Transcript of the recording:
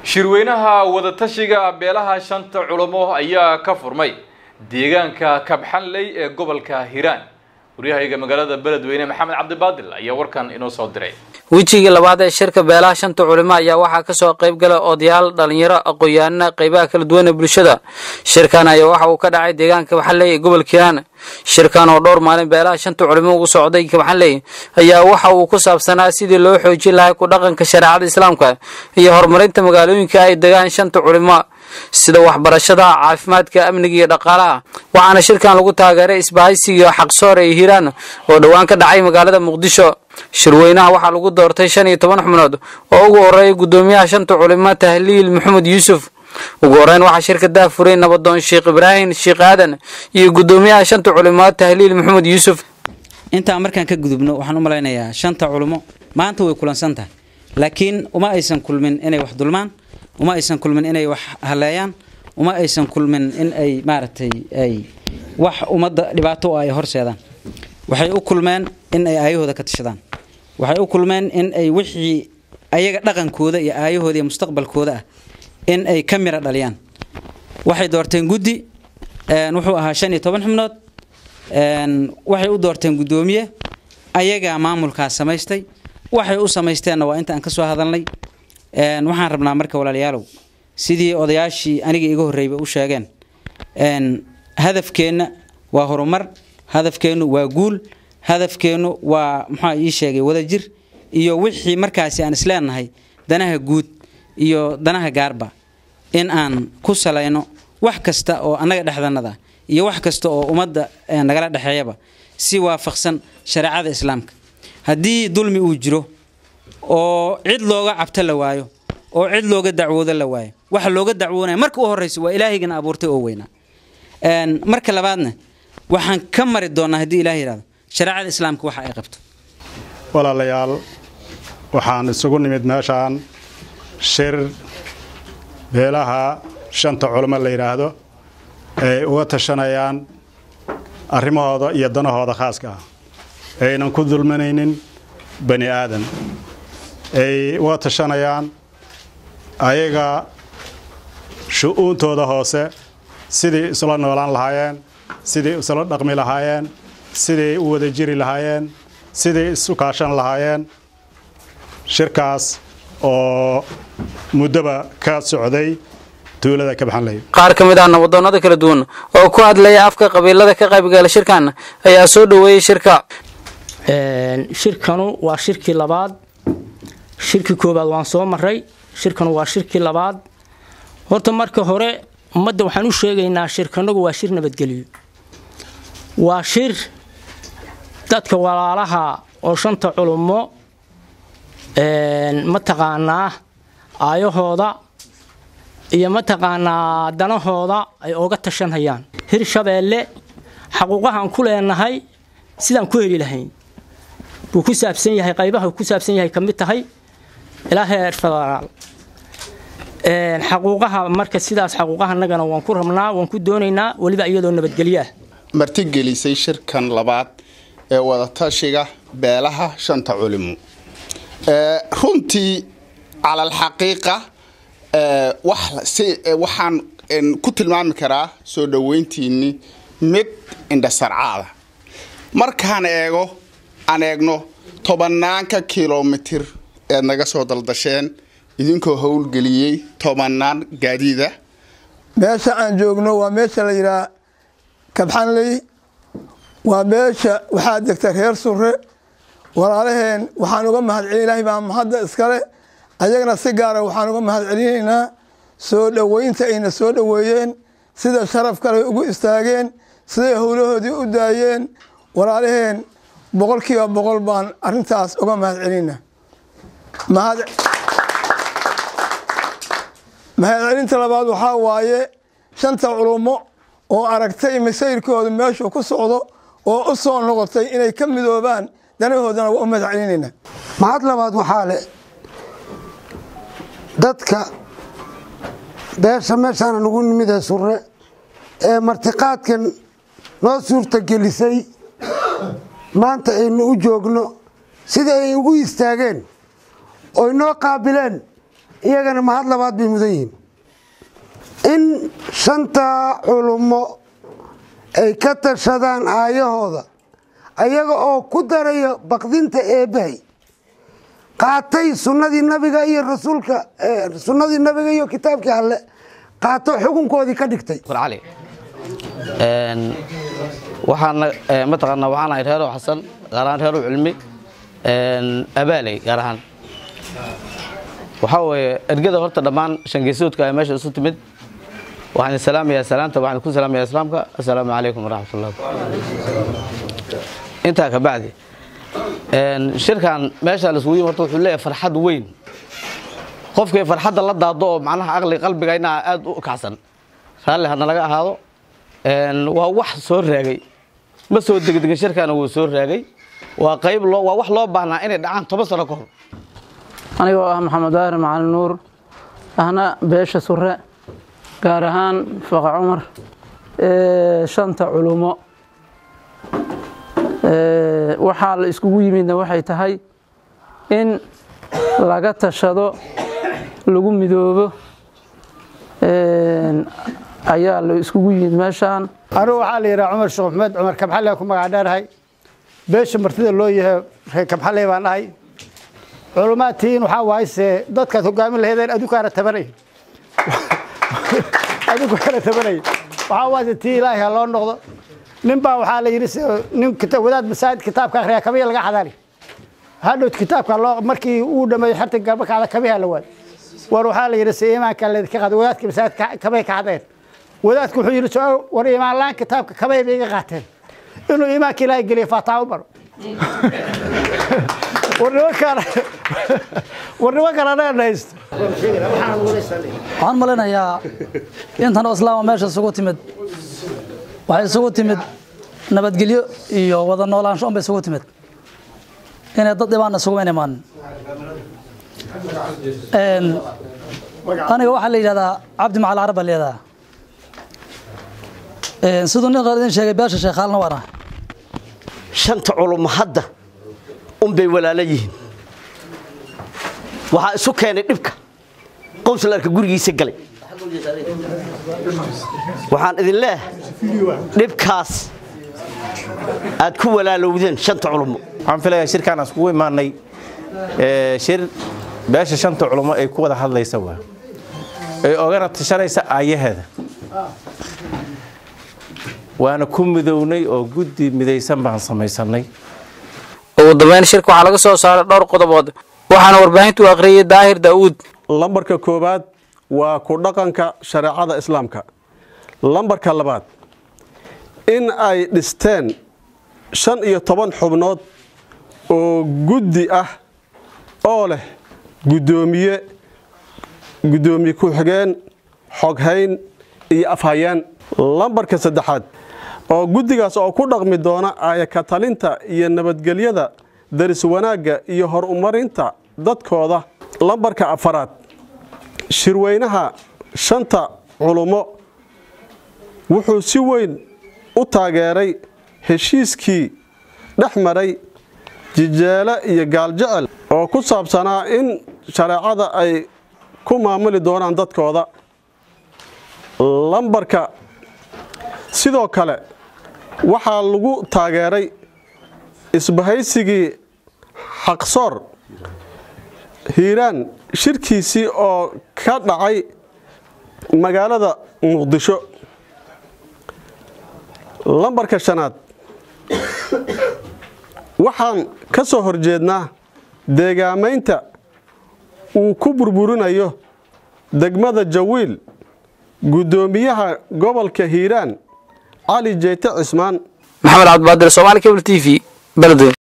shirweynaha wadatashiga beelaha shanta culamo ayaa ka furmay deegaanka kabxanley ee gobolka hiiraan waryahayga magaalada beledweyne maxamed cabdibaadil ayaa warkan inoo soo diray wejigii labaad ee shirka beelaha shanta culimo ayaa waxaa kasoo qayb gala odayaal dhalinyaro aqoon-yahanna qeybaha kala duwan ee bulshada shirkan ayaa waxa uu ka dhacay deegaanka kabaxanley ee gobolka hiiraan shirkan oo dhowr maalin beelaha shanta culimo ugu socday kabaxanley ayaa waxa uu ku saabsanaa sidii loo xoojin lahay ku dhaqanka shareecada islaamka iyo horumarinta magaalooyinka ay degaan shanta culimo sida waxbarashada caafimaadka amniga iyo dhaqaalaha waxaana shirkan lagu taageeray isbahaysiga xaqsoor ee hiiraan oo dhowaan ka dhacay magaalada muqdisho shirweynaha waxaa lagu doortay shan iyo toban xubnood oo ugu horeeyay guddoomiyaha shanta culimo tahliil maxamed yuusuf ugu horeyn waxaa shirka daafuray nabadoon sheekh ibraahim sheekh aadan iyo guddoomiyaha shanta culimo tahliil maxamed yuusuf intaa markaan ka gudubno waxaan u malaynayaa shanta culimo maanta way kulansan tahay laakiin uma aysan kulmin inay wax dulmaan uma aysan kulmin inay wax haleeyaan uma aysan kulmin in ay maaragtay ay wax ummadda dhibaato ay horseedaan waxay u kulmeen in ay aayahooda ka tashadaan waxay u kulmeen in ay wixii ayaga dhaqankooda iyo aayahooda iyo mustaqbalkooda ah in ay ka mira dhaliyaan waxay doorteen guddi wuxuu ahaa shan iyo toban xubnood waxay u doorteen guddoomiye ayagaa maamulkaas samaystay waxay u samaysteenna waa inta aan ka soo hadalnay waxaan rabnaa marka walaalayaalow sidii odayaashii aniga iga horreeyba u sheegeen hadafkeenna waa horumar hadafkeennu waa guul hadafkeennu waa muxua ii sheegay wadajir iyo wixii markaasi aan isleenahay danaha guud iyo danaha gaarba in aan ku salayno wax kasta oo annaga dhexdanada iyo wax kasta oo ummadda nagala dhexeeyaba si waafaqsan shareecada islaamka haddii dulmi uu jiro oo cid looga cabto la waayo oo cid looga dacwoodo la waayo waxa looga dacwoonaya marka u horreysa waa ilaahigana abuurtay oo weynaa marka labaadna waxaan ka mari doonaa haddii ilaah yidhahdo shareecada islaamka waxa ay qabto walaalayaal waxaan isugu nimid meeshaan shir beelaha shanta culamo la yidhaahdo ay uga tashanayaan arrimahooda iyo danahooda khaaska ah aynan ku dulmanaynin bani aadan ay uga tashanayaan ayaga shu-uuntooda hoose sidii isla noolaan lahaayeen sidii isla dhaqmi lahaayeen sidii u wada jiri lahaayeen sidii isu kaashan lahaayeen shirkaas oo muddoba ka socday tuulada kabaxanley qaar ka mid ah nabadoonnada kala duwan oo ku hadlaya afka qabiilada ka qaybgala shirkan ayaa soo dhoweeyey shirka shirkanu waa shirkii labaad shirkii koobaad waan soo maray shirkanu waa shirkii labaad horta marka hore ummadda waxaan u sheegaynaa shirkanagu waa shir nabadgelyo waa shir dadka walaalaha oo shanta culummo mataqaanaa aayahooda iyo mataqaanaa danahooda ay oga tashanhayaan hir shabeelle xaquuqahaan ku leenahay sidaan ku heli lahayn buu ku saabsan yahay qaybaha ku saabsan yahay ka mid tahay ilaa heer federaal xaquuqaha marka sidaas xaquuqahanagana waan ku rabnaa waan ku doonaynaa weliba iyadoo nabadgelyo ah martigelisay shirkan labaad ee wadatashiga beelaha shanta culimo runtii calalxaqiiqa waxaan ku tilmaami karaa soo dhoweyntiinni mid indhasarcaada markaan eego aan eegno tobanaanka kilomitir eed naga soo daldasheen idinkoo howlgeliyey tobanaan gaadiida meesha aan joogno waa meesha la yidhaha kabxanley waa meesha waxaa degta reer surre walaalaheen waxaan uga mahad celin ilahay baa mahadda iskale ayagana si gaara waxaan uga mahad celinaynaa soo dhoweynta ayna soo dhoweeyeen sida sharaf kale ugu istaageen siday howlahoodii u daayeen walaalaheen boqol kiiba boqol baan arintaas uga mahad celina mahad celinta labaad waxaa waaye shanta culummo oo aragtay masayrkooda meeshuu ku socdo oo u soo noqotay inay ka midoobaan danahoodana waa u mahad celinayna mahad labaad waxaa le dadka beesha meeshaana nagu nimid ee surre ee martiqaadkan noo suurtagelisay maanta aynu u joogno sida ay ugu istaageen oy noo qaabileen iyagana mahad labaad bay mudan yihiin in shanta culummo ay ka tashadaan aayahooda ayaga oo ku daraya baqdinta eebbahay qaatay sunnadii nabiga iyo rasuulka sunnadii nabiga iyo kitaabkii alle qaato xukunkoodii ka dhigtay cali waxaana mataqaanaa waxaan ahay reerow xasan gaar ahaan reerow cilmi abaaley gaar ahaan waxaa weeye ergada horta dhammaan shangeesoodka ay meesha isu timid waxaan salaamayaa salaanta waxaan ku salaamayaa islaamka assalaamu calaykum waraxmatullah intaa ka bacdi shirkan meesha laisugu yimi horta wuxuu leeyahay farxad weyn qofkii farxadda la daado oo macnaha aqli qalbigayna aad u kacsan raalli hadna laga ahaado waa wax soo raagay ma soo degdegin shirkaana wuu soo raagay waa qayb loo waa wax loo baahnaa inay dhacaan toban sano ka hor anigoo ah maxamed daahir macalin nuur ahna beesha sure gaar ahaan faqa cumar shanta culumo waxaa la iskugu yimidna waxay tahay in laga tashado lagu midoobo ayaa la iskugu yimid meeshaan anugu waxaa la yidhaha cumar sheekh maxmed cumar kabxale ku magac dheerahay beesha martida loo yahay reer kabxale baan ahay culummaadtiin waxaa waayse dadkaad hogaamin laheedeen adukaana tabanay adukaana tabanay waxaa waayse tii ilaahay ha loo noqdo nin baa waxaa la yidhi nin wadaad masaajid kitaabka akhriya kabiya laga xadaali hadhowt kitaabka loo markii uu dhameeyo xerta garba kacda kabiha la waad war waxaa la yidhi se iimaanka leedka qaada wadaadka masaajidka kabay ka xadeen wadaadku wuxuu yidhi war iimaan laan kitaabka kabay bay iga qaateen inuu iimaanka ilaahay geliyo faataa u baro war nimankaan war nimankaan anaga haysto waxaan malaynayaa intan oo islaama meesha isugu timid waxay isugu timid nabadgelyo iyo wada noolaansho un bay isugu timid inay dad dhibaana isugu imaanin aniga waxaa la yidhahdaa cabdi macal carab baa la yidhahdaa siduu nin qaar idin sheegay beesha sheekhaalna waan ahay shanta culummo hadda unbay walaalo yihiin waxaa isu keenay dhibka qowslarka gurigiisa galay waxaan idin leeyahay dhibkaas aad ku walaalowdeen shanta culummo waxaan filayaa shirkaan aan iskugu imaanay shir beesha shanta culummo ay ku wada hadlaysa waa ay ogana tashanaysa aayaheeda waana ku midownay oo guddi midaysan baan samaysanay ugu dambeyn shirka waxaa laga soo saaray dhowr qodobood waxaana warbaahintu akhriyey daahir daa'uud lambarka koowaad waa ku dhaqanka shareecada islaamka lambarka labaad in ay dhisteen shan iyo toban xubnood oo guddi ah oo leh guddoomiye guddoomiye ku-xigeen xoghayn iyo afhayeen lambarka saddexaad oo guddigaas oo ku dhaqmi doona aayaka talinta iyo nabadgelyada daris wanaagga iyo horumarinta dadkooda lambarka afaraad shirweynaha shanta culummo wuxuu si weyn u taageeray heshiiskii dhex maray jijeele iyo gaaljecel oo ku saabsanaa in shareecada ay ku maamuli doonaan dadkooda lambarka sidoo kale waxaa lagu taageeray isbahaysigii xaqsoor hiiraan shirkiisii oo ka dhacay magaalada muqdisho lambarka shanaad waxaan ka soo horjeednaa deegaamaynta uu ku burburinayo degmada jawiil guddoomiyaha gobolka hiiraan cali jeyte cismaan maxamed cabdibaadir soomaali cable t v beledweyne